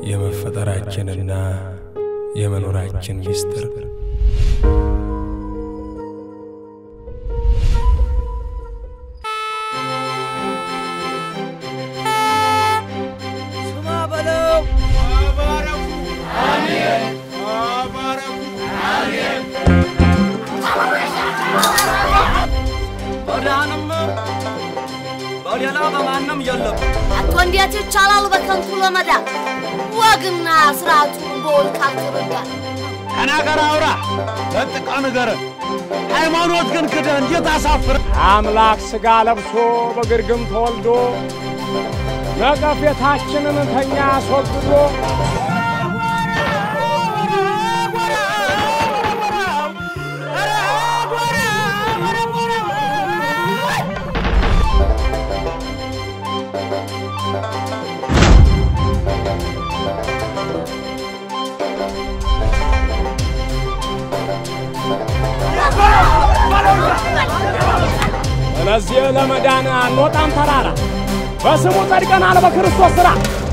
የመፈጠራችንና የመኖራችን ምስጢር ስማ በለው በዳንም በሌላ በማንም የለም። አቶ እንዴት ይቻላል በከንቱ ለመዳን ወግና ስርዓቱን በውል ካልተረዳ ተናገር አውራ ለጥቃ ንገረን። ሃይማኖት ግን ክደህ እንዴት አሳፍረ አምላክ ሥጋ ለብሶ በግርግም ተወልዶ ነቀፌታችንን ከኛ አስወግዶ ስለዚህ ለመዳን አንወጣም ተራራ በስሙ ጸድቀናል በክርስቶስ ሥራ